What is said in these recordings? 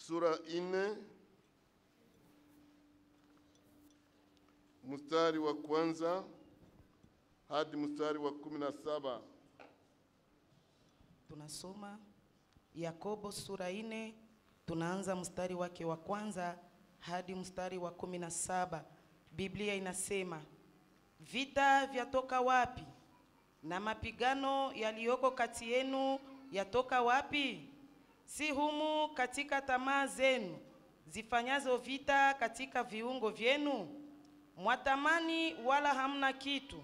sura ine mstari wa kwanza hadi mstari wa kumi na saba. Tunasoma Yakobo sura ine, tunaanza mstari wake wa kwanza hadi mstari wa kumi na saba. Biblia inasema vita vyatoka wapi? Na mapigano yaliyoko kati yenu yatoka wapi? Si humu katika tamaa zenu zifanyazo vita katika viungo vyenu? Mwatamani wala hamna kitu,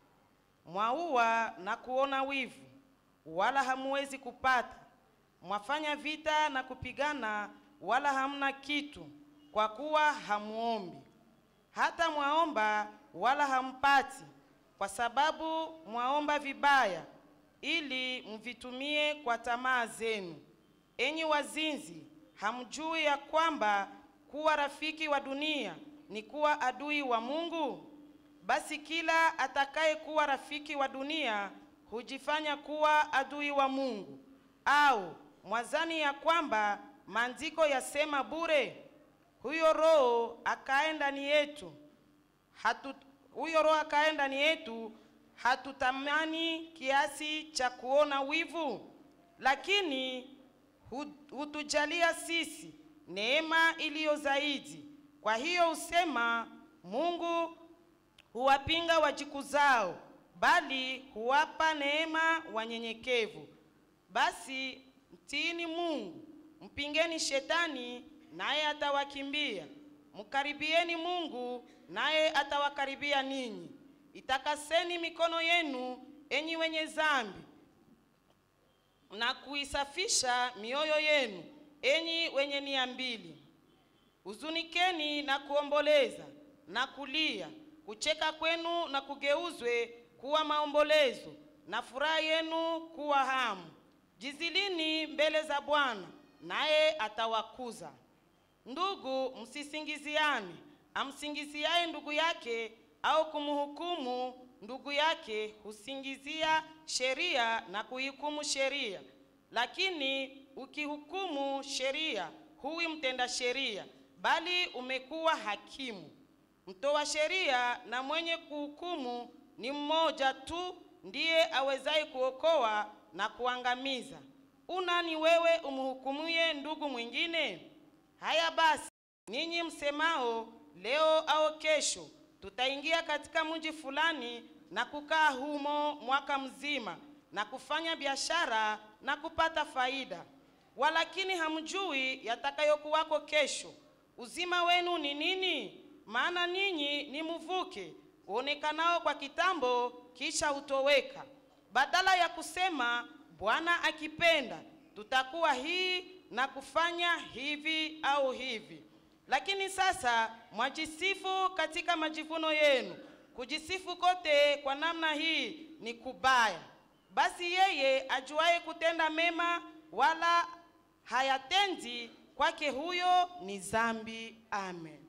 mwaua na kuona wivu, wala hamuwezi kupata. Mwafanya vita na kupigana, wala hamna kitu, kwa kuwa hamuombi. Hata mwaomba, wala hampati, kwa sababu mwaomba vibaya, ili mvitumie kwa tamaa zenu. Enyi wazinzi, hamjui ya kwamba kuwa rafiki wa dunia ni kuwa adui wa Mungu? Basi kila atakaye kuwa rafiki wa dunia hujifanya kuwa adui wa Mungu. Au mwazani ya kwamba maandiko yasema bure, huyo Roho akae ndani yetu hatu, huyo Roho akae ndani yetu, hatutamani kiasi cha kuona wivu, lakini hu- hutujalia sisi neema iliyo zaidi. Kwa hiyo husema Mungu huwapinga wajikuzao, bali huwapa neema wanyenyekevu. Basi mtiini Mungu, mpingeni shetani, naye atawakimbia. Mkaribieni Mungu, naye atawakaribia ninyi. Itakaseni mikono yenu, enyi wenye dhambi, na kuisafisha mioyo yenu, enyi wenye nia mbili. Huzunikeni na kuomboleza na kulia, kucheka kwenu na kugeuzwe kuwa maombolezo, na furaha yenu kuwa hamu. Jizilini mbele za Bwana, naye atawakuza. Ndugu, msisingiziane. Amsingiziaye ndugu yake au kumhukumu ndugu yake husingizia sheria na kuihukumu sheria. Lakini ukihukumu sheria, huwi mtenda sheria, bali umekuwa hakimu. Mtoa sheria na mwenye kuhukumu ni mmoja tu, ndiye awezaye kuokoa na kuangamiza. Unani wewe umhukumuye ndugu mwingine? Haya basi, ninyi msemao leo au kesho tutaingia katika mji fulani na kukaa humo mwaka mzima na kufanya biashara na kupata faida, walakini hamjui yatakayokuwako kesho. Uzima wenu ni nini? Maana ninyi ni mvuke uonekanao kwa kitambo, kisha utoweka. Badala ya kusema Bwana akipenda tutakuwa hii na kufanya hivi au hivi. Lakini sasa mwajisifu katika majivuno yenu. Kujisifu kote kwa namna hii ni kubaya. Basi yeye ajuaye kutenda mema wala hayatendi, kwake huyo ni dhambi. Amen.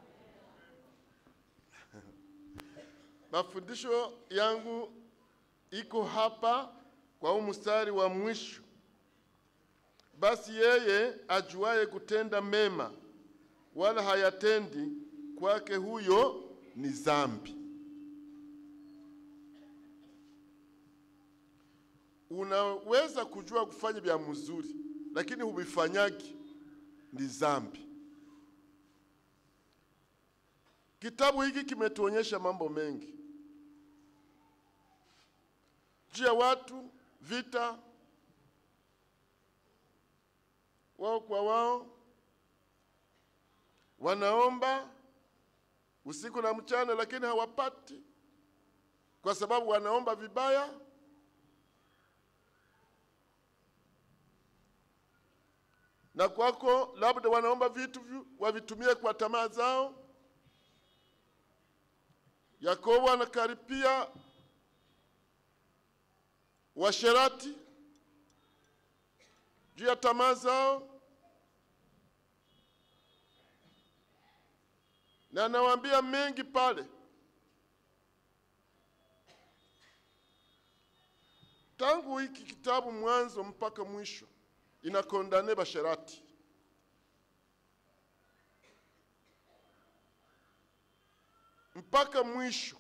Mafundisho yangu iko hapa kwa huu mstari wa mwisho. Basi yeye ajuaye kutenda mema wala hayatendi, kwake huyo ni dhambi. Unaweza kujua kufanya vya mzuri, lakini huvifanyagi, ni dhambi. Kitabu hiki kimetuonyesha mambo mengi juu ya watu, vita wao kwa wao, wanaomba usiku na mchana, lakini hawapati kwa sababu wanaomba vibaya. Na kwako labda wanaomba vitu vi- wavitumie kwa tamaa zao. Yakobo anakaripia washerati juu ya tamaa zao, na anawaambia mengi pale. Tangu hiki kitabu mwanzo mpaka mwisho inakondane basherati, mpaka mwisho,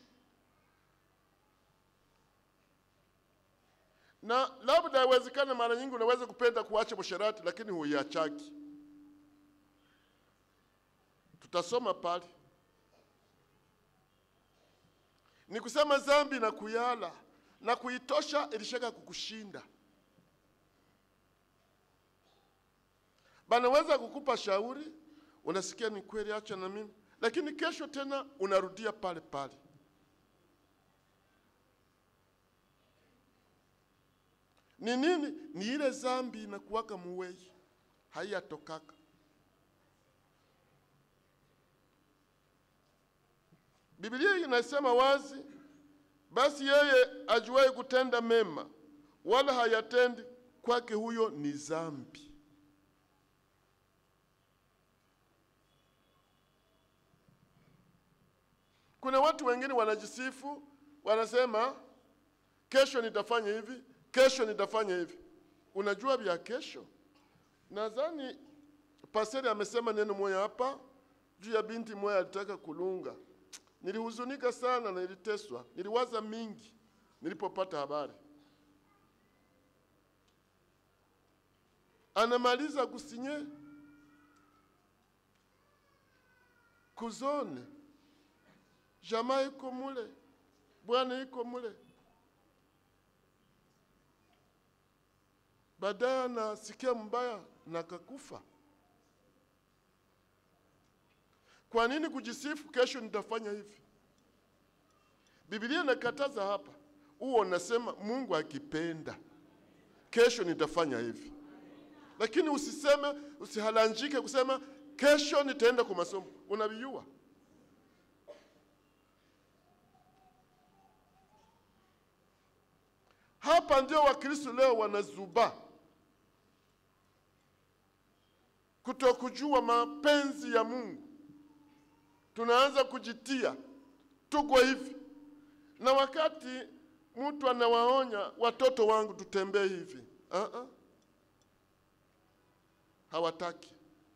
na labda yawezekana, mara nyingi unaweza kupenda kuacha usherati, lakini huiachaki. Tutasoma pale, ni kusema dhambi na kuyala na kuitosha ilishaka kukushinda. Banaweza kukupa shauri, unasikia ni kweli, acha na mimi, lakini kesho tena unarudia pale pale. Ni nini? Ni ile zambi inakuwaka muwei, haiyatokaka. Biblia inasema wazi, basi yeye ajuaye kutenda mema wala hayatendi, kwake huyo ni zambi. Kuna watu wengine wanajisifu, wanasema kesho nitafanya hivi, kesho nitafanya hivi. Unajua vya kesho? Nadhani paseri amesema neno moja hapa juu ya binti moja alitaka kulunga. Nilihuzunika sana na niliteswa, niliwaza mingi nilipopata habari. Anamaliza kusinye kuzone jamaa iko mule, bwana iko mule. Baadaye anasikia mbaya na kakufa. Kwa nini kujisifu, kesho nitafanya hivi? Biblia inakataza hapa, huo unasema Mungu akipenda kesho nitafanya hivi, lakini usiseme, usihalanjike kusema kesho nitaenda kwa masomo, unaviua. Hapa ndio Wakristo leo wanazuba kutokujua mapenzi ya Mungu. Tunaanza kujitia tuko hivi, na wakati mtu anawaonya watoto wangu tutembee hivi, uh -uh. hawataki.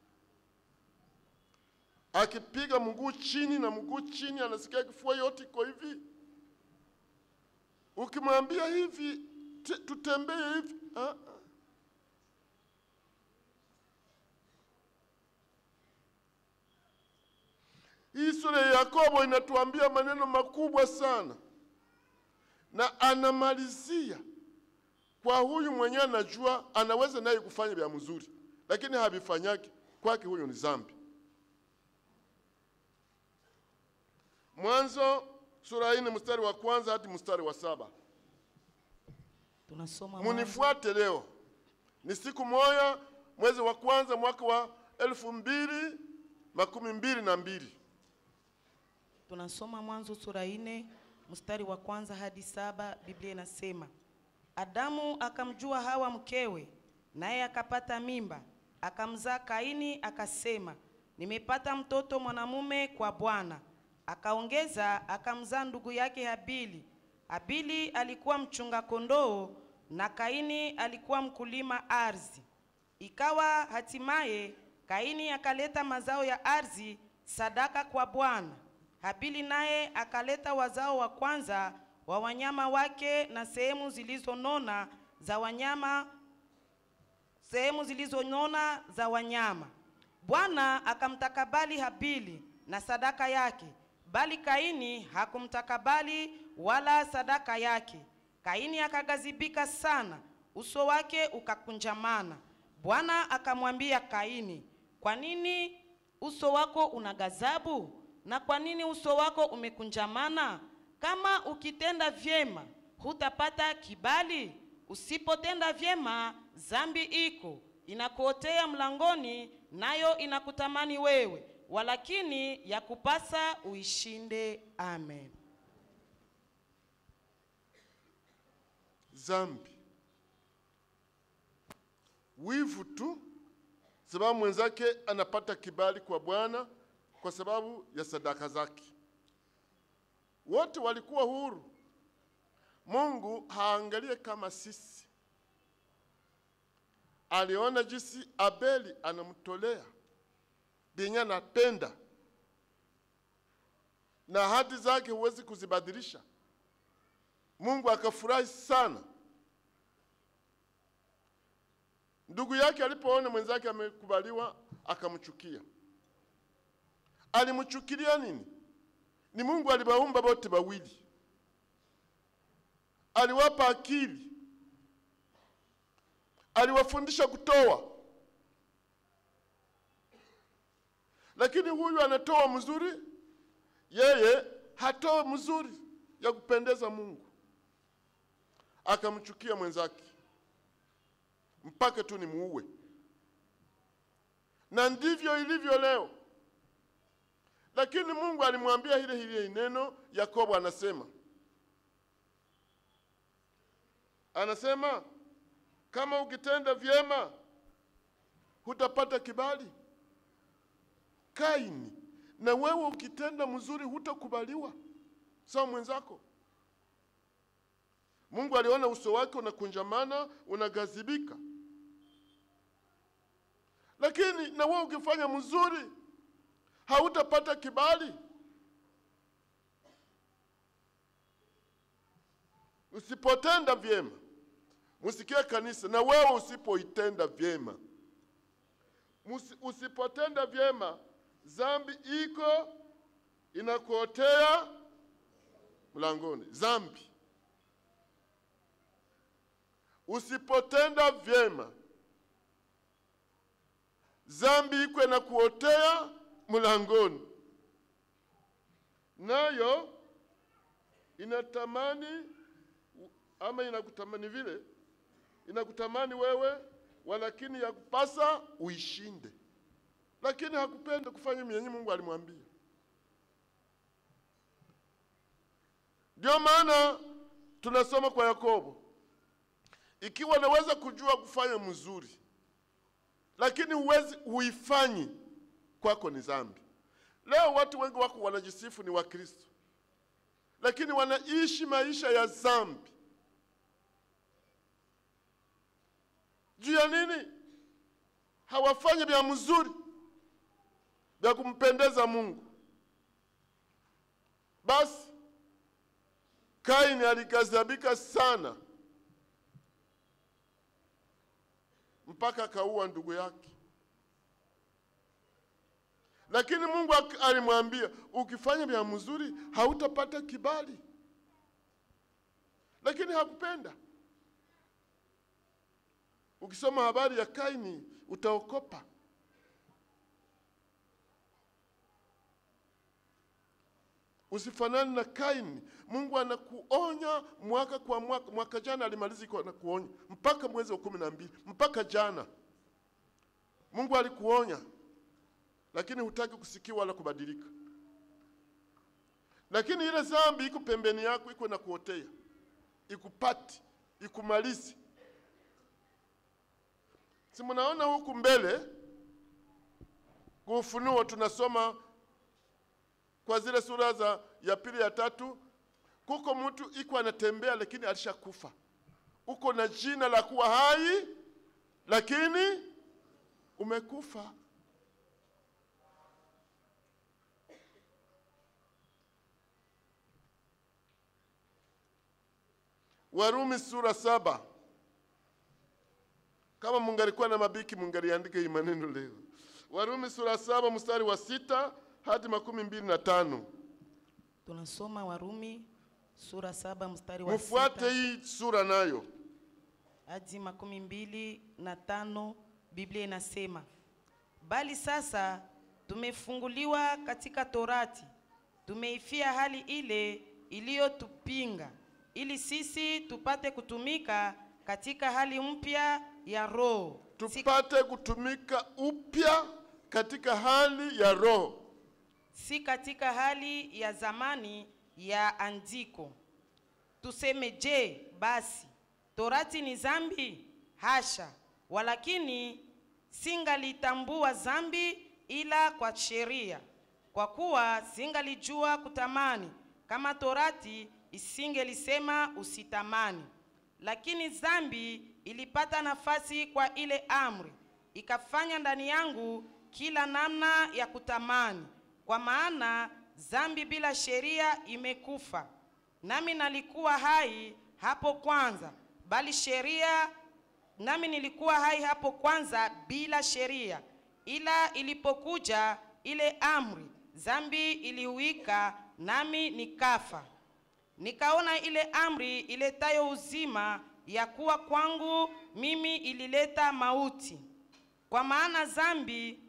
Akipiga mguu chini na mguu chini, anasikia kifua yote iko hivi Ukimwambia hivi tutembee hivi uh -uh. Hii sura ya Yakobo inatuambia maneno makubwa sana, na anamalizia kwa huyu mwenyewe anajua anaweza naye kufanya vya mzuri, lakini havifanyaki kwake, huyu ni zambi. Mwanzo sura ine mstari wa kwanza hadi mstari wa saba. Tunasoma Mwanzo. Munifuate leo, ni siku moja mwezi wa kwanza mwaka wa elfu mbili makumi mbili na mbili. Tunasoma Mwanzo sura ine mstari wa kwanza hadi saba. Biblia inasema Adamu akamjua Hawa mkewe, naye akapata mimba, akamzaa Kaini, akasema nimepata mtoto mwanamume kwa Bwana. Akaongeza akamzaa ndugu yake Habili. Habili alikuwa mchunga kondoo na Kaini alikuwa mkulima ardhi. Ikawa hatimaye Kaini akaleta mazao ya ardhi sadaka kwa Bwana. Habili naye akaleta wazao wa kwanza wa wanyama wake na sehemu zilizonona za wanyama sehemu zilizonona za wanyama. Bwana akamtakabali Habili na sadaka yake, bali Kaini hakumtakabali wala sadaka yake. Kaini akagazibika sana, uso wake ukakunjamana. Bwana akamwambia Kaini, kwa nini uso wako una ghadhabu na kwa nini uso wako umekunjamana? Kama ukitenda vyema hutapata kibali, usipotenda vyema zambi iko inakuotea mlangoni, nayo inakutamani wewe, walakini ya kupasa uishinde. Amen. Zambi, wivu tu, sababu mwenzake anapata kibali kwa Bwana kwa sababu ya sadaka zake. Wote walikuwa huru. Mungu haangalie kama sisi, aliona jinsi Abeli anamtolea benye anapenda, na ahadi zake huwezi kuzibadilisha. Mungu akafurahi sana. Ndugu yake alipoona mwenzake amekubaliwa, akamchukia. Alimchukilia nini? Ni Mungu aliwaumba wote wawili, aliwapa akili, aliwafundisha kutoa, lakini huyu anatoa mzuri, yeye hatoa mzuri ya kupendeza Mungu. Akamchukia mwenzake mpaka tu nimuue. Na ndivyo ilivyo leo. Lakini Mungu alimwambia hile hile neno. Yakobo anasema anasema kama ukitenda vyema hutapata kibali. Kaini, na wewe ukitenda mzuri hutakubaliwa sawa mwenzako. Mungu aliona uso wake unakunjamana, unagazibika. Lakini na wewe ukifanya mzuri hautapata kibali. Usipotenda vyema, musikie kanisa, na wewe usipoitenda vyema, Musi, usipotenda vyema, zambi iko inakuotea mlangoni. Zambi usipotenda vyema, zambi iko inakuotea mlangoni, nayo inatamani ama inakutamani vile, inakutamani wewe, walakini yakupasa uishinde, lakini hakupenda kufanya myenye Mungu alimwambia. Ndio maana tunasoma kwa Yakobo, ikiwa naweza kujua kufanya mzuri, lakini huwezi huifanyi, kwako ni dhambi. Leo watu wengi wako wanajisifu ni Wakristo, lakini wanaishi maisha ya dhambi. Juu ya nini? Hawafanyi vya mzuri vya kumpendeza Mungu. Basi Kaini alikazabika sana mpaka akaua ndugu yake, lakini Mungu alimwambia ukifanya vya mzuri hautapata kibali, lakini hakupenda. Ukisoma habari ya Kaini utaokopa. Usifanani na Kaini. Mungu anakuonya mwaka kwa mwaka. Mwaka jana alimaliza iko anakuonya mpaka mwezi wa kumi na mbili mpaka jana Mungu alikuonya, lakini hutaki kusikia wala kubadilika. Lakini ile dhambi iko pembeni yako, iko nakuotea, ikupati, ikumalizi. Si mnaona huku mbele kwa Ufunuo tunasoma kwa zile sura za ya pili ya tatu, kuko mtu iko anatembea lakini alishakufa, uko na jina la kuwa hai lakini umekufa. Warumi sura saba. Kama mungalikuwa na mabiki mungaliandika hii maneno leo. Warumi sura saba mstari wa sita hadi makumi mbili na tano. Tunasoma Warumi sura saba mstari wa Mufuate sita hii sura nayo. hadi makumi mbili na tano. Biblia inasema, bali sasa tumefunguliwa katika Torati, tumeifia hali ile iliyotupinga, ili sisi tupate kutumika katika hali mpya ya Roho, si, Tupate kutumika upya katika hali ya roho. si katika hali ya zamani ya andiko. Tuseme je, basi Torati ni zambi? Hasha! Walakini singalitambua zambi ila kwa sheria, kwa kuwa singalijua kutamani, kama Torati isingelisema usitamani. Lakini zambi ilipata nafasi kwa ile amri, ikafanya ndani yangu kila namna ya kutamani. Kwa maana zambi bila sheria imekufa, nami nalikuwa hai hapo kwanza, bali sheria nami nilikuwa hai hapo kwanza bila sheria, ila ilipokuja ile amri, zambi iliuika, nami nikafa. Nikaona ile amri iletayo uzima ya kuwa kwangu mimi ilileta mauti, kwa maana zambi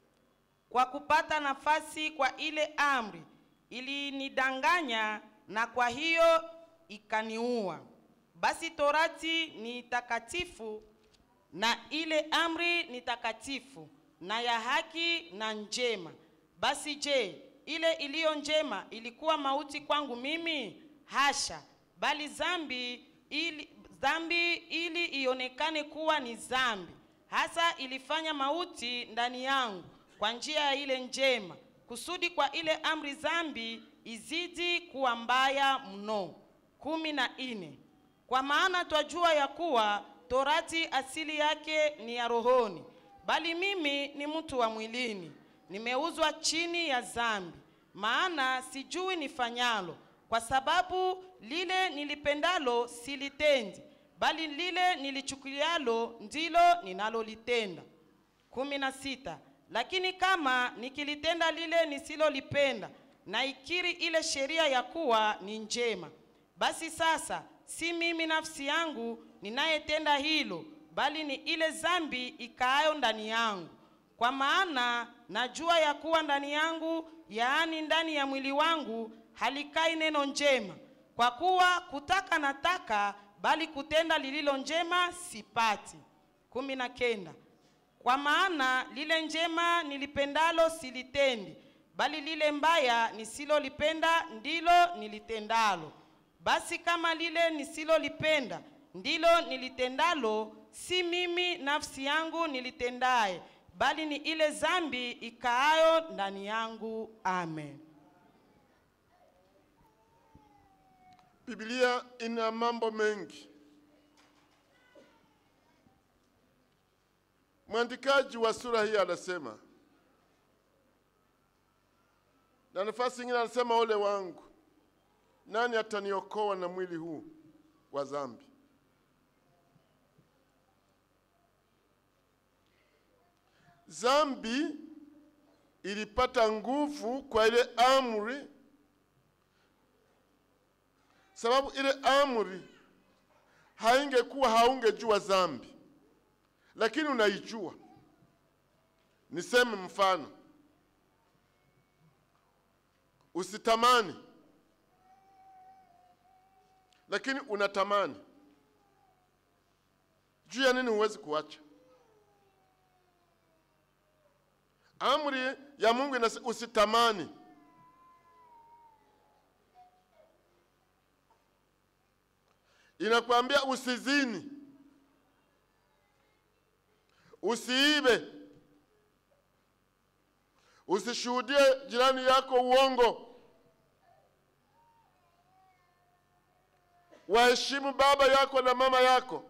kwa kupata nafasi kwa ile amri ilinidanganya, na kwa hiyo ikaniua. Basi torati ni takatifu na ile amri ni takatifu na ya haki na njema. Basi je, ile iliyo njema ilikuwa mauti kwangu mimi? Hasha! Bali zambi ili, dhambi ili ionekane kuwa ni zambi, hasa ilifanya mauti ndani yangu kwa njia ya ile njema, kusudi kwa ile amri zambi izidi kuwa mbaya mno. kumi na nne. Kwa maana twajua ya kuwa torati asili yake ni ya rohoni, bali mimi ni mtu wa mwilini, nimeuzwa chini ya zambi. Maana sijui nifanyalo, kwa sababu lile nilipendalo silitendi, bali lile nilichukulialo ndilo ninalolitenda. kumi na sita. Lakini kama nikilitenda lile nisilolipenda, naikiri ile sheria ya kuwa ni njema. Basi sasa si mimi nafsi yangu ninayetenda hilo, bali ni ile zambi ikaayo ndani yangu. Kwa maana najua ya kuwa ndani yangu, yaani ndani ya mwili wangu, halikai neno njema. Kwa kuwa kutaka nataka, bali kutenda lililo njema sipati. kumi na kenda. Kwa maana lile njema nilipendalo silitendi, bali lile mbaya nisilolipenda ndilo nilitendalo. Basi kama lile nisilolipenda ndilo nilitendalo, si mimi nafsi yangu nilitendaye, bali ni ile zambi ikaayo ndani yangu. Amen. Biblia ina mambo mengi. Mwandikaji wa sura hii anasema, na nafasi nyingine anasema, ole wangu, nani ataniokoa na mwili huu wa dhambi? Dhambi ilipata nguvu kwa ile amri, sababu ile amri haingekuwa haungejua dhambi, lakini unaijua. Niseme mfano, usitamani, lakini unatamani. Juu ya nini huwezi kuacha? Amri ya Mungu inasema usitamani. Inakwambia usizini, usiibe, usishuhudie jirani yako uongo, waheshimu baba yako na mama yako,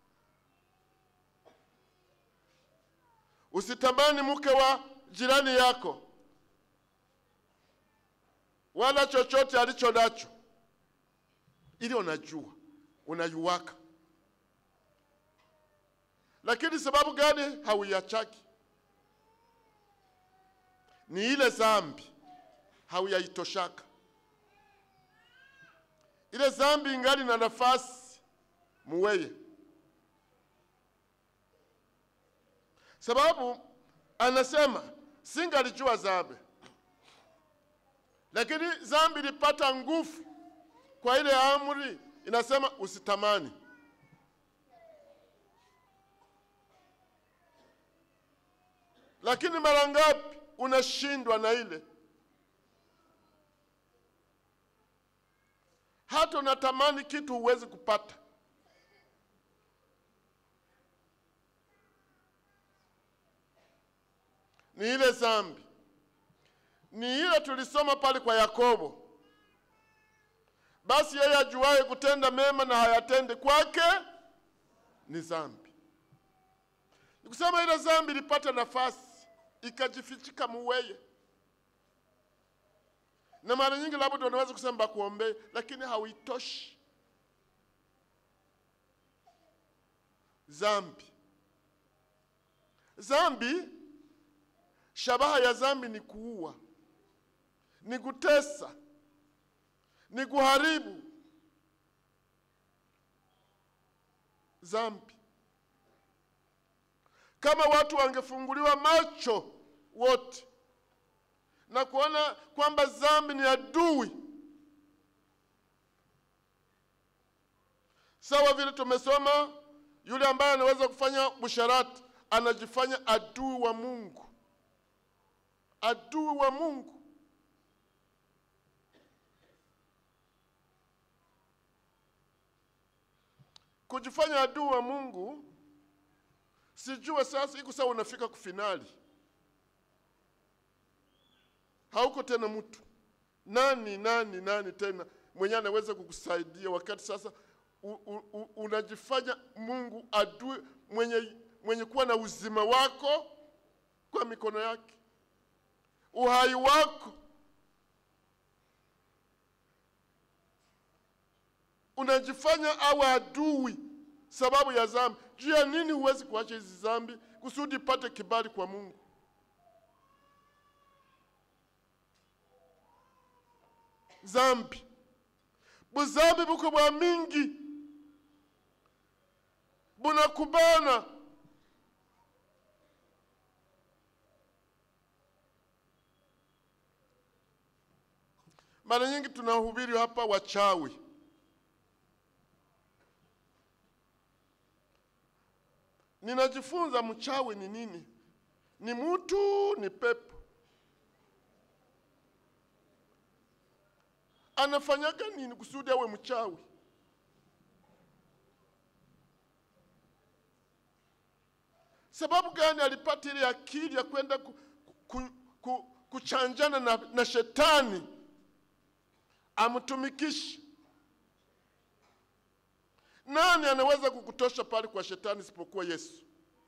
usitamani mke wa jirani yako wala chochote alicho nacho, ili unajua unayuwaka. Lakini sababu gani hauiachaki? Ni ile zambi hauyaitoshaka. Ile zambi ingali na nafasi muweye, sababu anasema singalijua zambi, lakini zambi ilipata nguvu kwa ile amri inasema usitamani. Lakini mara ngapi unashindwa na ile, hata unatamani kitu huwezi kupata. Ni ile zambi, ni ile tulisoma pale kwa Yakobo. Basi yeye ajuaye kutenda mema na hayatende kwake ni zambi. Nikusema ile zambi ilipata nafasi ikajifichika muweye, na mara nyingi labda unaweza kusema bakuombee, lakini hauitoshi. Zambi, zambi, shabaha ya zambi ni kuua, ni kutesa, ni kuharibu. Zambi, kama watu wangefunguliwa macho wote na kuona kwamba zambi ni adui, sawa vile tumesoma, yule ambaye anaweza kufanya busharati anajifanya adui wa Mungu, adui wa Mungu. Kujifanya adui wa Mungu, sijue sasa iko sawa, unafika kufinali hauko tena mtu nani nani nani tena mwenye anaweza kukusaidia wakati sasa u, u, u, unajifanya Mungu adui mwenye, mwenye kuwa na uzima wako kwa mikono yake, uhai wako unajifanya awe adui sababu ya dhambi. Juu ya nini huwezi kuacha hizi dhambi kusudi ipate kibali kwa Mungu? zambi buzambi buko bwa mingi bunakubana mara nyingi tunahubiri hapa wachawi ninajifunza mchawi ni nini ni mtu ni pepo anafanyaga nini kusudi awe mchawi? Sababu gani alipata ile akili ya kwenda ku, ku, ku, kuchanjana na, na shetani amtumikishe? Nani anaweza kukutosha pale kwa shetani isipokuwa Yesu?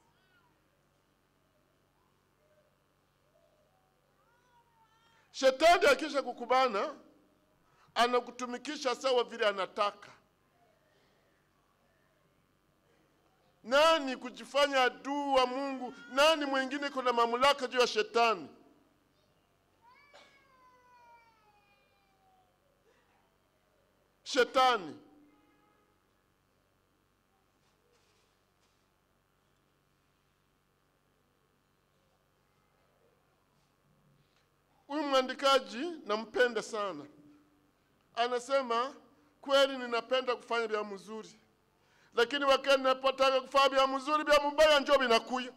Shetani akisha kukubana anakutumikisha sawa vile anataka. Nani kujifanya adui wa Mungu? Nani mwingine kuna mamlaka juu ya shetani? Shetani. Huyu mwandikaji nampenda sana anasema kweli, ninapenda kufanya vya mzuri, lakini wakati ninapotaka kufanya vya mzuri, vya mubaya njo vinakuya.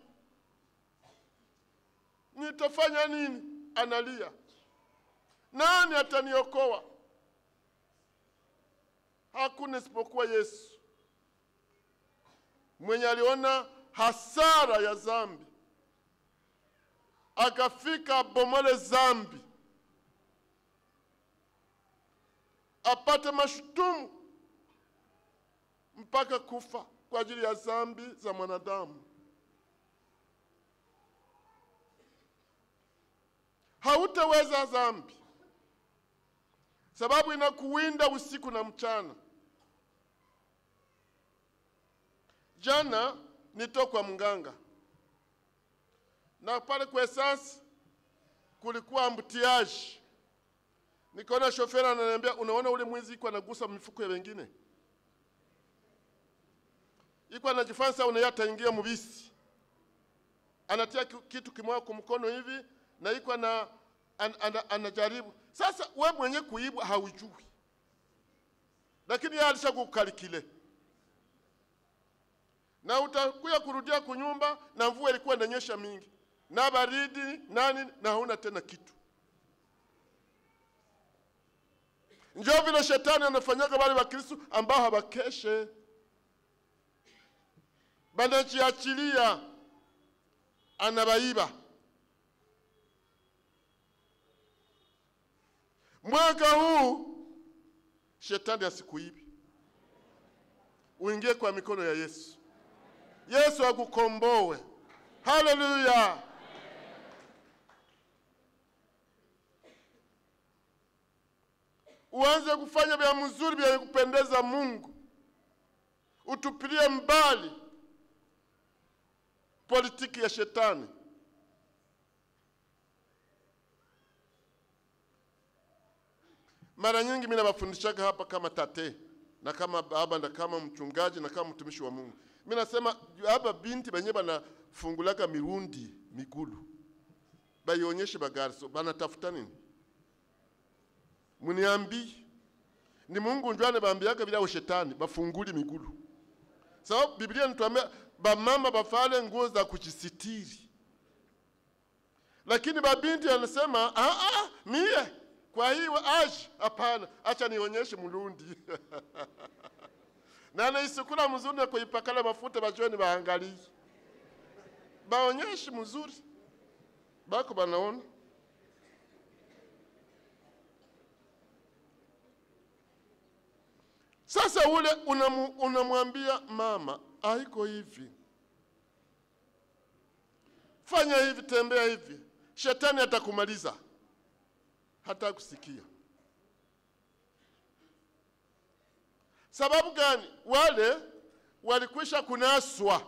Nitafanya nini? Analia, nani ataniokoa? Hakuna isipokuwa Yesu mwenye aliona hasara ya zambi, akafika abomole zambi apate mashutumu mpaka kufa kwa ajili ya zambi za mwanadamu. Hautaweza zambi, sababu inakuwinda usiku na mchana. Jana nito kwa mganga na pale kwa esansi kulikuwa ambutiaji nikaona shofera ananiambia, unaona ule mwizi iko anagusa mifuko ya wengine, iko anajifanya sasa unaya ataingia mubisi, anatia kitu kimoja kwa mkono hivi na iko ana, an, an, anajaribu sasa. We mwenye kuibwa haujui, lakini yeye alishakukalikile na utakuya kurudia kunyumba na mvua ilikuwa inanyesha mingi na baridi nani na hauna tena kitu. Njo vile shetani anafanyaga wale Wakristo ambao hawakeshe, banajiachilia, anabaiba. Mwaka huu shetani asikuibi, uingie kwa mikono ya Yesu. Yesu akukomboe. Haleluya! uanze kufanya vya mzuri vya kupendeza Mungu, utupilie mbali politiki ya shetani. Mara nyingi mimi nawafundishaga hapa kama tate na kama baba na kama mchungaji na kama mtumishi wa Mungu. Mimi nasema hapa binti benye banafungulaka mirundi migulu baionyeshe bagariso banatafuta nini? Muniambi ni Mungu ndio anabambiaka bila shetani bafunguli migulu. Sababu Biblia inatuambia bamama bafale nguo za kujisitiri, lakini babinti anasema ah, ah, mie kwa hiyo aje, hapana, acha nionyeshe mulundi na naisukula mzuri na kuipakala mafuta, bajoni baangalie, baonyeshe mzuri, bako banaona Sasa ule unamu, unamwambia mama, haiko hivi, fanya hivi, tembea hivi, shetani atakumaliza, hata kusikia. Sababu gani? Wale walikwisha kunaswa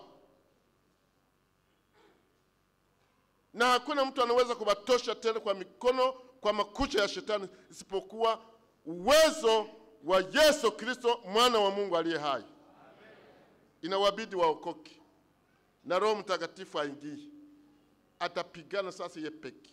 na hakuna mtu anaweza kubatosha tena kwa mikono, kwa makucha ya shetani, isipokuwa uwezo wa Yesu Kristo mwana wa Mungu aliye hai. Inawabidi waokoke na Roho Mtakatifu aingie, atapigana sasa ye peke.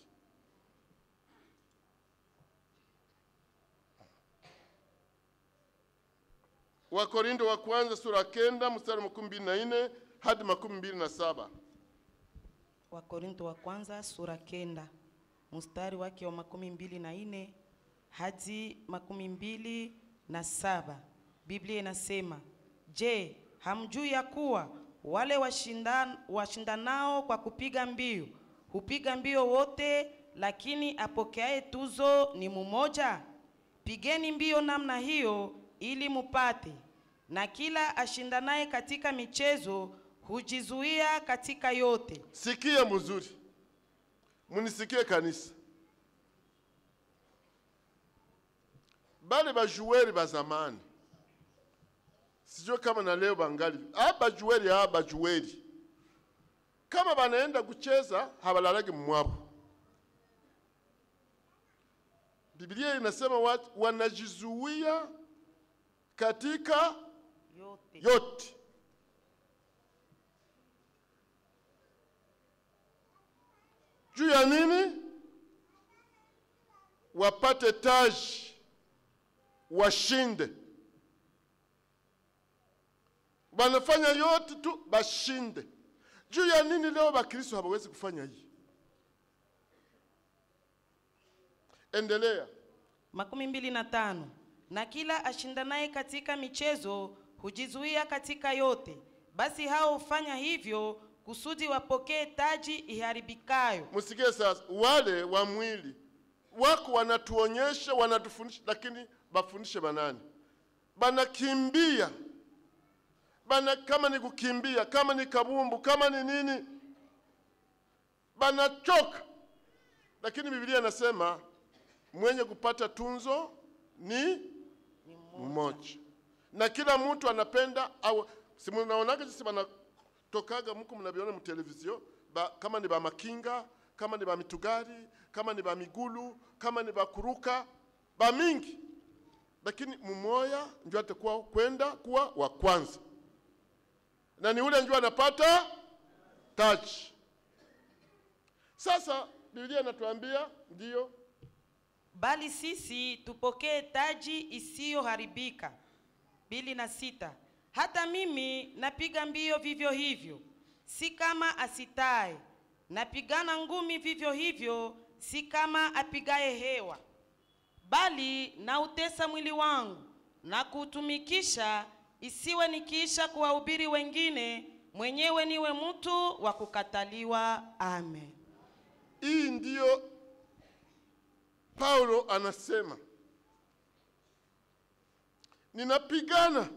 Wakorintho wa kwanza sura kenda mstari makumi mbili na nne hadi makumi mbili na saba. Wakorinto wa kwanza sura kenda mstari wake wa makumi mbili na nne hadi makumi mbili na saba. Biblia inasema, je, hamjui ya kuwa wale washindan, washindanao kwa kupiga mbio hupiga mbio wote, lakini apokeaye tuzo ni mumoja? Pigeni mbio namna hiyo ili mupate. Na kila ashindanaye katika michezo hujizuia katika yote. Sikia mzuri, munisikie kanisa. Bale bajuweri ba zamani, sijue kama na leo bangali aba bajuweri aba bajuweri, kama banaenda kucheza habalalagi mwabo. Biblia inasema watu wanajizuia katika Yote. yote. Juu ya nini? Wapate taji, washinde. Wanafanya yote tu bashinde. Juu ya nini leo Bakristo hawawezi kufanya hii? Endelea. makumi mbili na tano na kila ashindanaye katika michezo hujizuia katika yote. Basi hao hufanya hivyo kusudi wapokee taji iharibikayo. Msikie sasa, wale wa mwili wako wanatuonyesha, wanatufundisha, lakini bafundishe banani? Banakimbia bana, kama ni kukimbia, kama ni kabumbu, kama ni nini, banachoka. Lakini Biblia inasema mwenye kupata tunzo ni mmoja, na kila mtu anapenda au si mnaonaga sisi banatokaga mko mnaviona mtelevizio ba, kama ni ba makinga kama ni ba mitugari kama ni ba migulu kama ni ba kuruka ba mingi, lakini mmoja ndio atakuwa kwenda kuwa wa kwanza, na ni ule ndio anapata taji. Sasa Biblia inatuambia ndio Bali sisi tupokee taji isiyoharibika. mbili na sita. Hata mimi napiga mbio vivyo hivyo, si kama asitaye; napigana ngumi vivyo hivyo, si kama apigaye hewa, bali nautesa mwili wangu na kuutumikisha, isiwe nikiisha kuwahubiri wengine, mwenyewe niwe mtu wa kukataliwa. Amen. Hii ndiyo Paulo anasema, ninapigana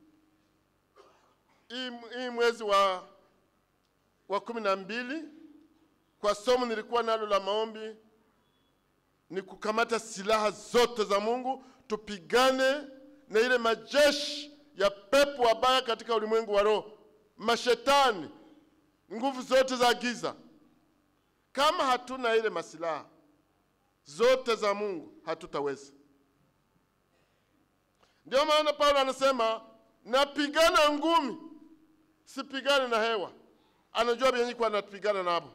hii hii mwezi wa, wa kumi na mbili kwa somo nilikuwa nalo la maombi ni kukamata silaha zote za Mungu tupigane na ile majeshi ya pepo wabaya katika ulimwengu wa roho, mashetani, nguvu zote za giza. Kama hatuna ile masilaha zote za Mungu, hatutaweza. Ndio maana Paulo anasema napigana ngumi, sipigane na hewa. Anajua vyenye kwa anapigana nabo,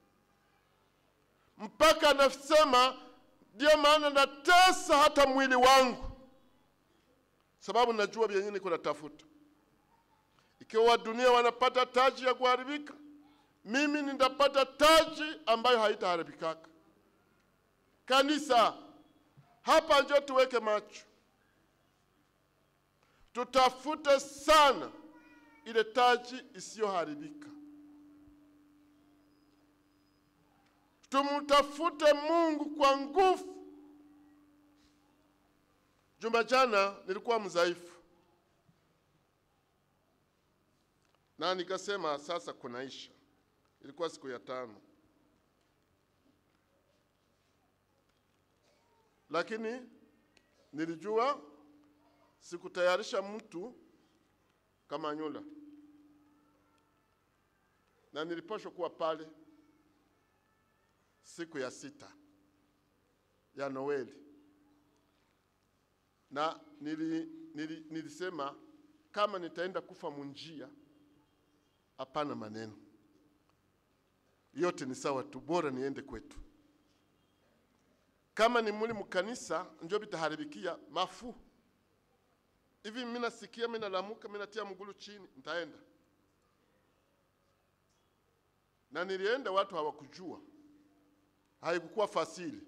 mpaka anasema ndio maana natesa hata mwili wangu, sababu najua vyenye niko natafuta. Ikiwa wa dunia wanapata taji ya kuharibika, mimi nitapata taji ambayo haitaharibikaka. Kanisa, hapa njo tuweke macho, tutafute sana ile taji isiyoharibika. Tumtafute Mungu kwa nguvu. Juma jana nilikuwa mdhaifu na nikasema sasa kunaisha. Ilikuwa siku ya tano, lakini nilijua sikutayarisha mtu kama Nyula, na nilipashwa kuwa pale siku ya sita ya Noeli, na nili, nili, nilisema kama nitaenda kufa munjia, hapana maneno yote ni sawa tu, bora niende kwetu. Kama ni muli mukanisa njo bitaharibikia mafu hivi, mimi nasikia, mimi nalamuka, mimi natia mgulu chini, nitaenda na nilienda, watu hawakujua, haikukuwa fasili.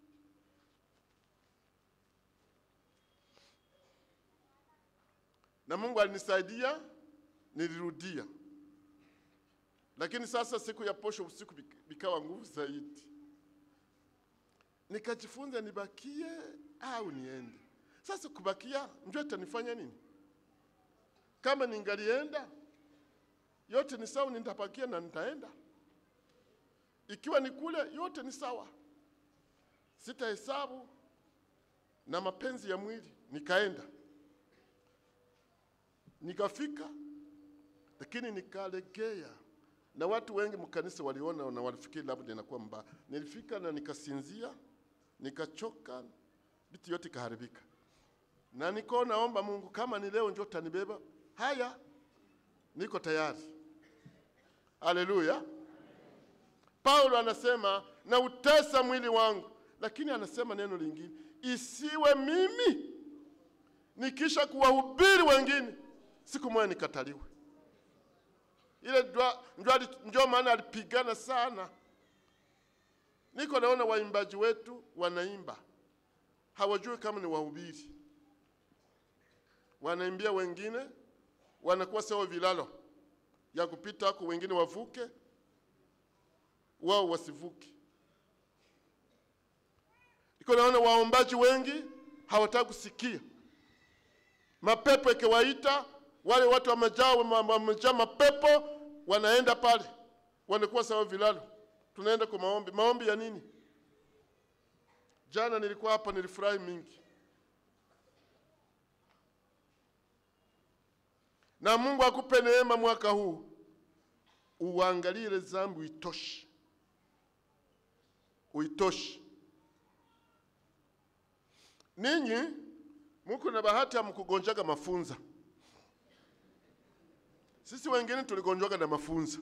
Na Mungu alinisaidia, nilirudia. Lakini sasa siku ya posho usiku bikawa nguvu zaidi, nikajifunza nibakie au niende. Sasa kubakia ndio itanifanya nini? Kama ningalienda yote ni sawa, nitabakia na nitaenda. Ikiwa ni kule yote ni sawa, sitahesabu na mapenzi ya mwili. Nikaenda nikafika, lakini nikalegea na watu wengi mkanisa waliona na walifikiri labda inakuwa mbaya. Nilifika na nikasinzia, nikachoka, vitu yote ikaharibika, na niko naomba Mungu, kama ni leo njoo tanibeba, haya, niko tayari. Haleluya! Paulo anasema na utesa mwili wangu, lakini anasema neno lingine, isiwe mimi nikisha kuwahubiri wengine, siku moja nikataliwe ile ndio maana alipigana sana. Niko naona waimbaji wetu wanaimba, hawajui kama ni wahubiri, wanaimbia wengine, wanakuwa sawa vilalo ya kupita huko, wengine wavuke, wao wasivuke. Niko naona waombaji wengi hawataka kusikia, mapepo ikiwaita wale watu wamejaa wamejaa mapepo wanaenda pale, wanakuwa sawa vilalo. Tunaenda kwa maombi. Maombi ya nini? Jana nilikuwa hapa, nilifurahi mingi, na Mungu akupe neema mwaka huu, uangalie ile dhambi uitoshe, uitoshe. Ninyi muko na bahati ya mkugonjaga mafunza sisi wengine tuligonjwaga na mafunza,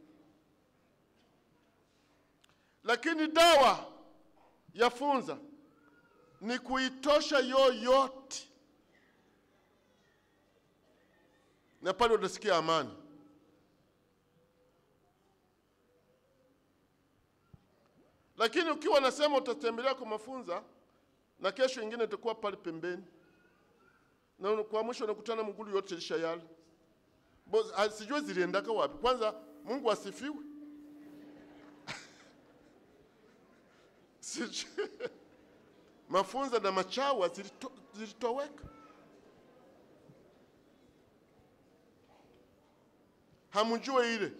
lakini dawa ya funza ni kuitosha yoyote, na pale utasikia amani. Lakini ukiwa nasema utatembelea kwa mafunza na kesho ingine itakuwa pale pembeni, na kwa mwisho unakutana mgulu yote lisha yala sijui ziliendaka wapi. Kwanza Mungu asifiwe. Sijui mafunza na machawa zilito, zilitoweka. Hamjue ile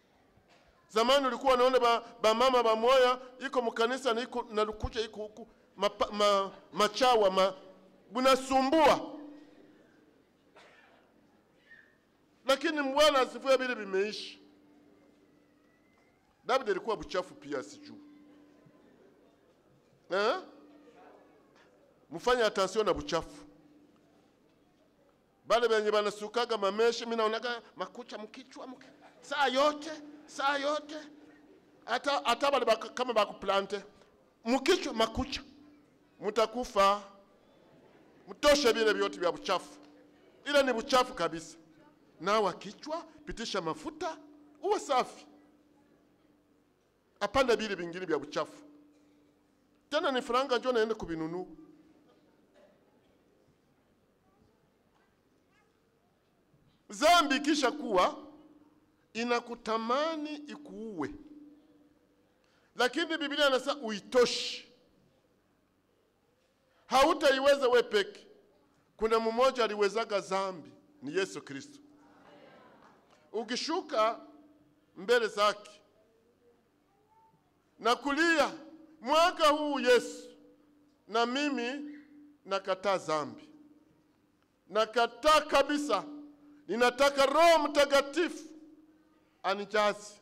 zamani ulikuwa unaona ba, ba mama ba moya iko mkanisa na iko na lukucha iko huku mapa, ma, machawa ma, bunasumbua, lakini Bwana asifiwe, vile vimeishi. David alikuwa buchafu pia, sijuu eh? Mfanye attention na buchafu bale benye banasukaga mameshe, mimi naonaga makucha mkichwa mki, saa yote saa yote, hata hata bale baka, kama bakuplante mkichwa makucha, mutakufa. Mtoshe vile vyote vya buchafu, ile ni buchafu kabisa. Nawa kichwa, pitisha mafuta, uwe safi, apanda vile vingine vya buchafu. Tena ni franga njo naende kubinunua Zambi kisha kuwa inakutamani ikuue, lakini Biblia inasema uitoshi, hautaiweza we peke. Kuna mmoja aliwezaga zambi, ni Yesu Kristo. Ukishuka mbele zake na kulia, mwaka huu Yesu, na mimi nakataa zambi, nakataa kabisa ninataka Roho Mtakatifu anijazi.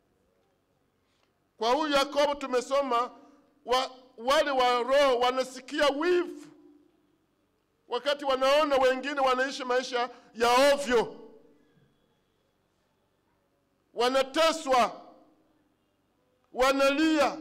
Kwa huyu Yakobo tumesoma wa, wale wa roho wanasikia wivu wakati wanaona wengine wanaishi maisha ya ovyo, wanateswa, wanalia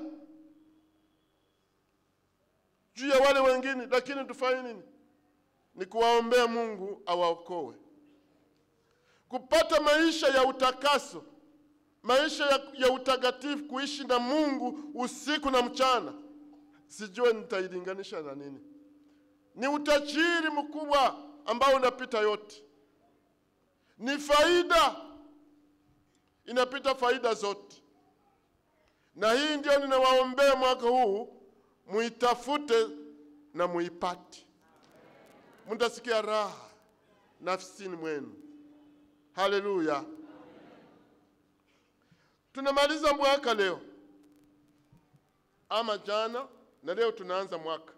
juu ya wale wengine, lakini tufanye nini? Ni kuwaombea Mungu awaokoe kupata maisha ya utakaso, maisha ya, ya utakatifu, kuishi na Mungu usiku na mchana. Sijue nitailinganisha na nini. Ni utajiri mkubwa ambao unapita yote, ni faida inapita faida zote, na hii ndio ninawaombea mwaka huu, muitafute na muipate, mtasikia raha nafsini mwenu. Haleluya! Tunamaliza mwaka leo ama jana, na leo tunaanza mwaka.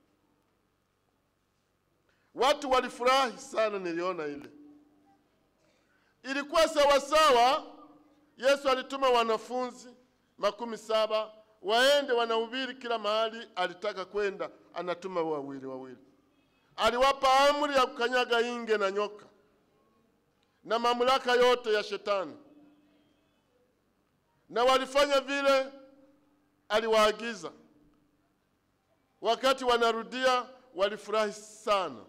Watu walifurahi sana, niliona ile ilikuwa sawasawa. Yesu alituma wanafunzi makumi saba waende wanahubiri kila mahali alitaka kwenda, anatuma wawili wawili. Aliwapa amri ya kukanyaga inge na nyoka na mamlaka yote ya shetani, na walifanya vile aliwaagiza. Wakati wanarudia walifurahi sana,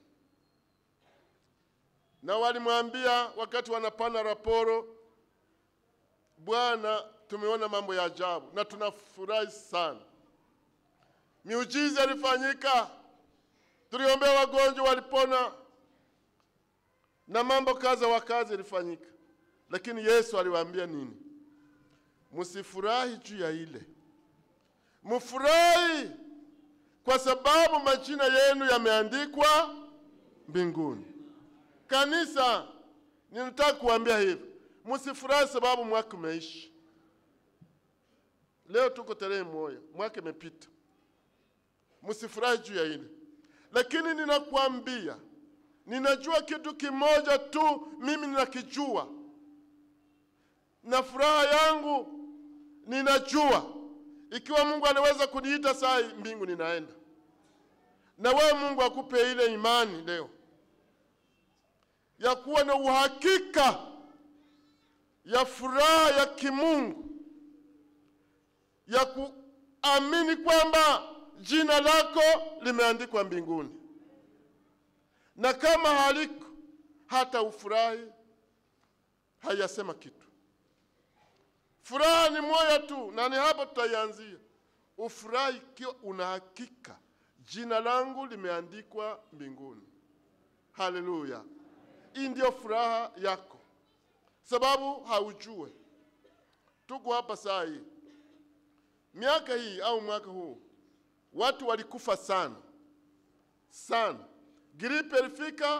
na walimwambia wakati wanapana raporo, Bwana, tumeona mambo ya ajabu na tunafurahi sana. Miujiza ilifanyika, tuliombea wagonjwa walipona na mambo kaza wa kazi ilifanyika, lakini Yesu aliwaambia nini? Msifurahi juu ya ile, mfurahi kwa sababu majina yenu yameandikwa mbinguni. Kanisa, ninataka kuambia hivi, msifurahi sababu mwaka umeishi. Leo tuko tarehe moja, mwaka imepita. Msifurahi juu ya ile, lakini ninakwambia ninajua kitu kimoja tu, mimi ninakijua, na furaha yangu ninajua, ikiwa Mungu anaweza kuniita saa hii, mbingu ninaenda. Na wewe Mungu akupe ile imani leo ya kuwa na uhakika ya furaha ya kimungu ya kuamini kwamba jina lako limeandikwa mbinguni na kama haliko hata ufurahi hayasema kitu. Furaha ni moja tu, na ni hapo tutaianzia. Ufurahi ikiwa una hakika jina langu limeandikwa mbinguni. Haleluya! Hii ndio furaha yako, sababu haujue. Tuko hapa saa hii, miaka hii au mwaka huu, watu walikufa sana sana Gripe ilifika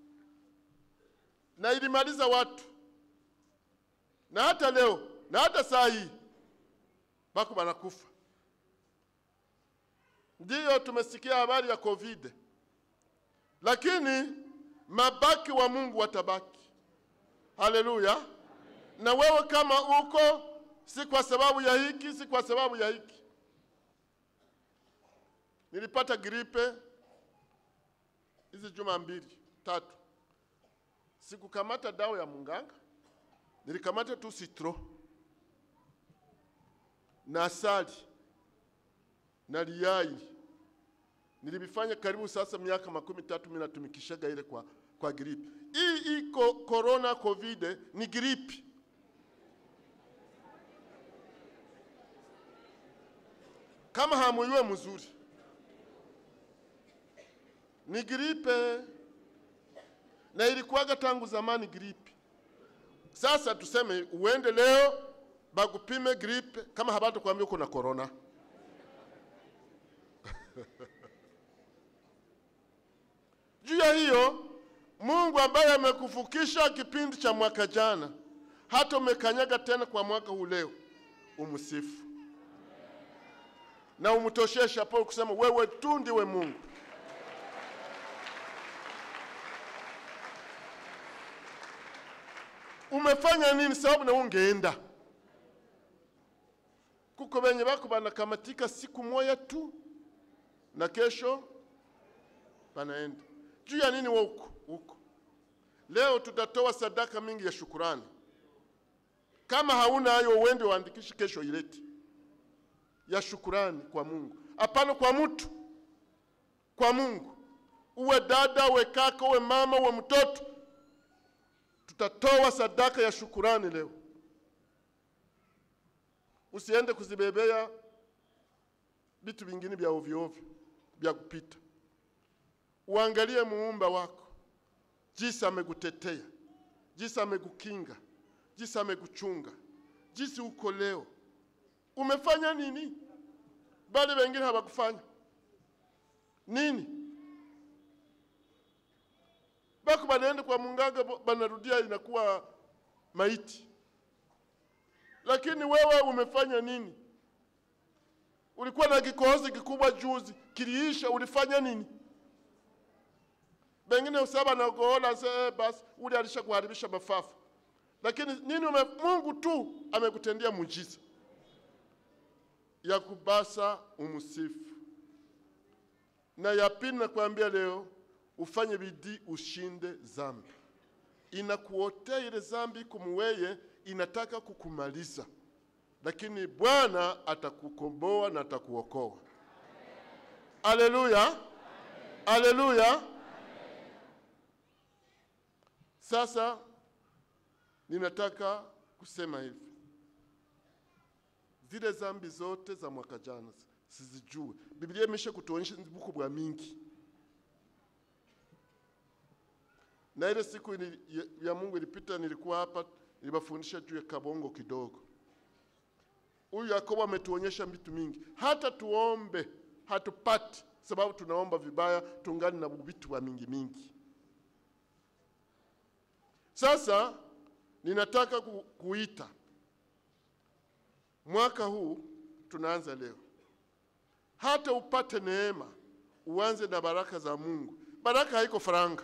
na ilimaliza watu, na hata leo na hata saa hii bako banakufa. Ndiyo tumesikia habari ya COVID, lakini mabaki wa Mungu watabaki. Haleluya! Na wewe kama uko, si kwa sababu ya hiki, si kwa sababu ya hiki. Nilipata gripe hizi juma mbili tatu, sikukamata dawa ya munganga, nilikamata tu citro na asali na liyai. Nilivifanya karibu sasa miaka makumi tatu mimi natumikishaga ile kwa, kwa gripe. Hii iko corona covid ni gripe. Kama hamuyue mzuri ni gripe, na ilikuwaga tangu zamani gripe. Sasa tuseme uende leo bakupime gripe, kama habata kuambia uko na corona juu ya hiyo Mungu ambaye amekufukisha kipindi cha mwaka jana, hata umekanyaga tena kwa mwaka huu leo, umsifu na umtoshee shapo kusema wewe tu ndiwe Mungu. Umefanya nini? Sababu na ungeenda kuko benye bako banakamatika siku moya tu na kesho panaenda juu ya nini? Wewe uko huko leo, tutatoa sadaka mingi ya shukurani. Kama hauna hayo, uende uandikishe, kesho ilete ya shukurani kwa Mungu, hapana kwa mtu, kwa Mungu. Uwe dada, uwe kaka, uwe mama, uwe mtoto, tutatoa sadaka ya shukurani leo. Usiende kuzibebea vitu vingine vya ovyo ovyo vya kupita. Uangalie muumba wako, jinsi amekutetea, jinsi amekukinga, jinsi amekuchunga, jinsi uko leo. Umefanya nini? Bali wengine hawakufanya nini? Bako banaenda kwa munganga, banarudia inakuwa maiti. Lakini wewe umefanya nini? Ulikuwa na kikohozi kikubwa juzi, kiliisha, ulifanya nini? Bengine usaba na kuona se basi ule alisha kuharibisha mafafu. Lakini nini ume, Mungu tu amekutendia muujiza ya kubasa umsifu. Na ya pili nakwambia leo ufanye bidii ushinde zambi. Inakuotea ile zambi kumuweye inataka kukumaliza, lakini Bwana atakukomboa na atakuokoa. Aleluya, aleluya. Sasa ninataka kusema hivi, zile zambi zote za mwaka jana sizijue. Biblia imesha kutuonyesha buku bwa mingi, na ile siku ili, ya, ya Mungu ilipita, nilikuwa hapa nilibafundisha juu ya kabongo kidogo. Huyu Yakobo ametuonyesha vitu mingi, hata tuombe hatupati, sababu tunaomba vibaya, tungani na vitu wa mingi mingi. Sasa ninataka ku, kuita mwaka huu tunaanza leo, hata upate neema, uanze na baraka za Mungu. Baraka haiko faranga,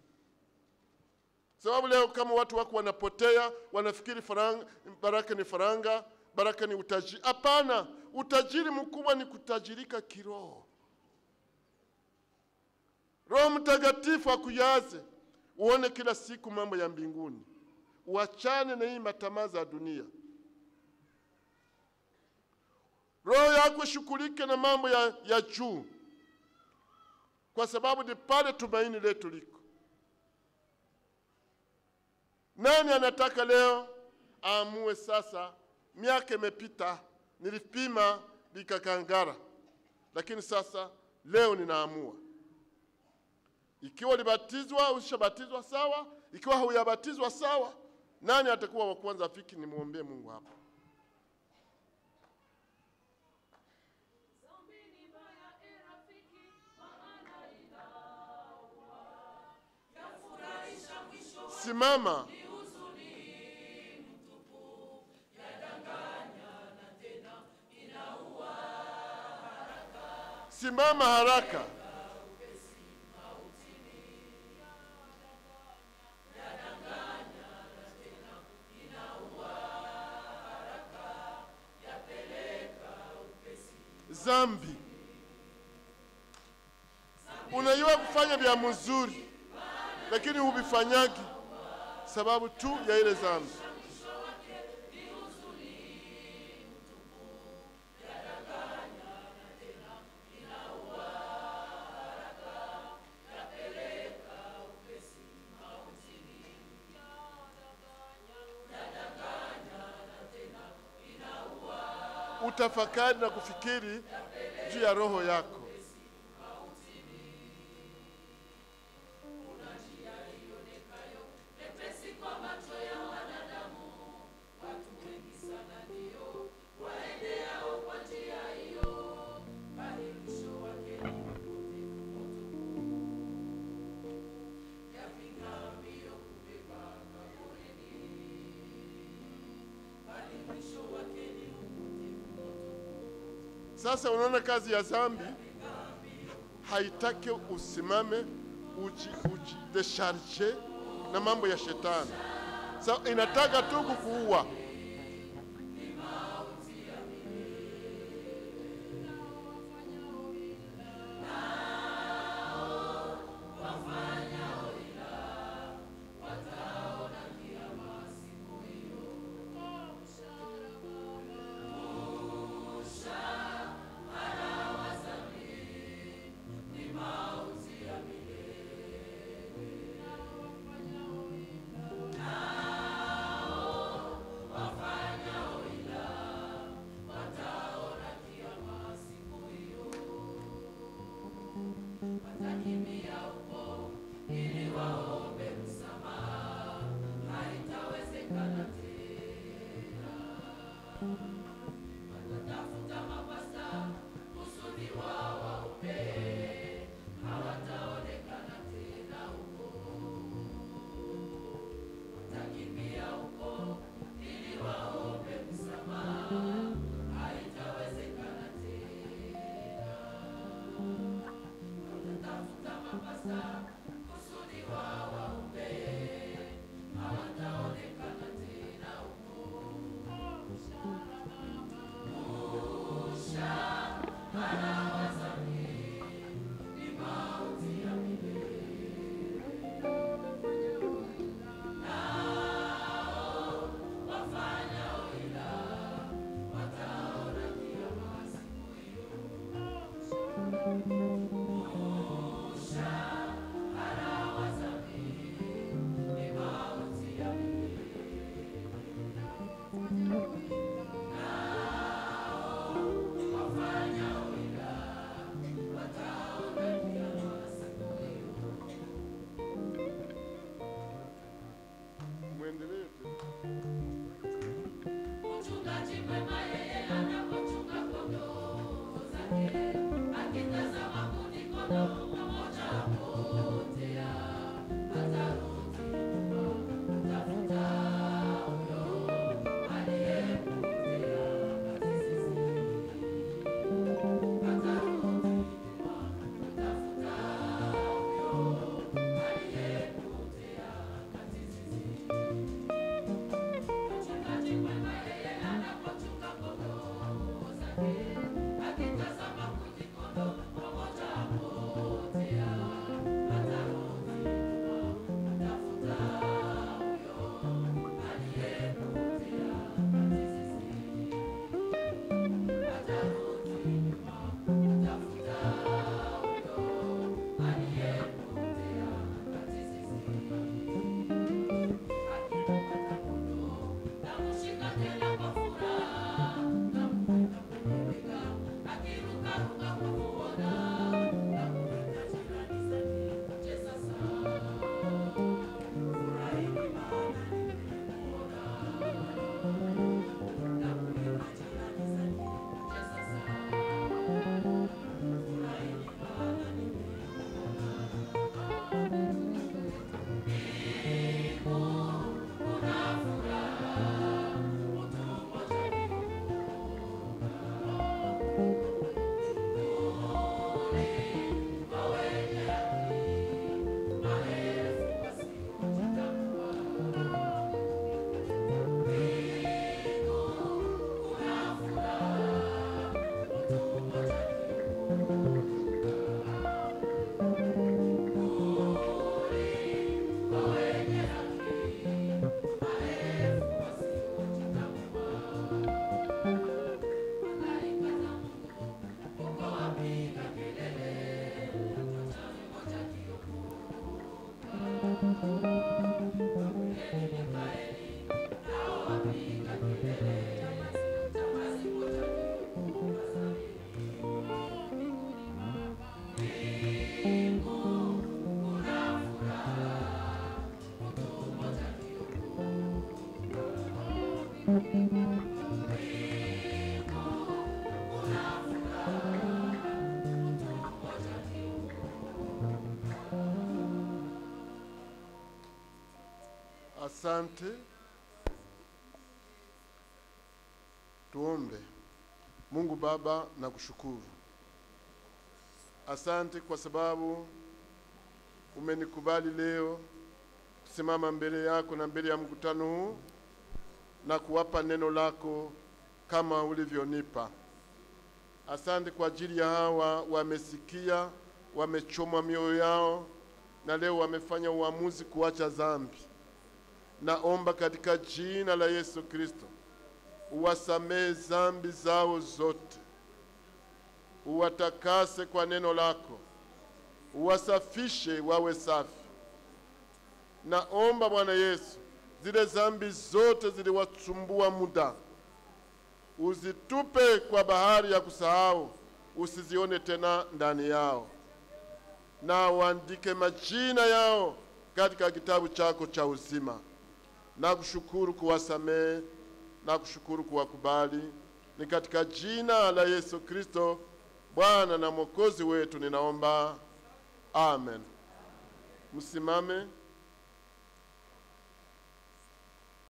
sababu leo kama watu wako wanapotea, wanafikiri faranga, baraka ni faranga, baraka ni utajiri. Hapana, utajiri mkubwa ni kutajirika kiroho. Roho Mtakatifu akujaze uone kila siku mambo ya mbinguni, uachane na hii matamaa za dunia. Roho yako ishughulike na mambo ya, ya juu, kwa sababu ni pale tumaini letu liko. Nani anataka leo aamue sasa? Miaka imepita, nilipima likakangara, lakini sasa leo ninaamua ikiwa ulibatizwa ushabatizwa sawa, ikiwa hauyabatizwa sawa. Nani atakuwa wa kwanza afiki? Nimwombee Mungu hapa. Simama. simama haraka. Zambi, unajua kufanya vya mzuri, lakini huvifanyagi sababu tu ya ile zambi. Utafakari na kufikiri juu ya roho yako. Sasa unaona kazi ya zambi haitaki usimame uji, uji decharge na mambo ya shetani. Sa inataka tu kukuua. Mwendelee tu. Mchungaji mwema yeye anapochunga kondoo zake, akitazama kundi kondoo mmoja apotea, atarudi nyuma kutafuta huyo aliyepotea kati sisi. Atarudi nyuma kutafuta huyo aliyepotea kati sisi. Mchungaji mwema yeye anapochunga kondoo zake, akitazama kundi kondoo mmoja apotea, atarudi nyuma kutafuta huyo aliyepotea kati sisi. Atarudi nyuma kutafuta huyo aliyepotea kati sisi. Akipata kondoo, tamshika tena kwa furaha, tampenda kwenye bega. Asante. Tuombe. Mungu Baba, nakushukuru. Asante kwa sababu umenikubali leo kusimama mbele yako na mbele ya mkutano huu na kuwapa neno lako kama ulivyonipa. Asante kwa ajili ya hawa wamesikia, wamechomwa mioyo yao na leo wamefanya uamuzi kuacha dhambi. Naomba katika jina la Yesu Kristo uwasamehe dhambi zao zote, uwatakase kwa neno lako, uwasafishe wawe safi. Naomba Bwana Yesu, zile dhambi zote ziliwasumbua muda, uzitupe kwa bahari ya kusahau, usizione tena ndani yao, na uandike majina yao katika kitabu chako cha uzima. Nakushukuru kuwasamehe, nakushukuru kuwakubali. Ni katika jina la Yesu Kristo Bwana na Mwokozi wetu ninaomba, amen. Msimame.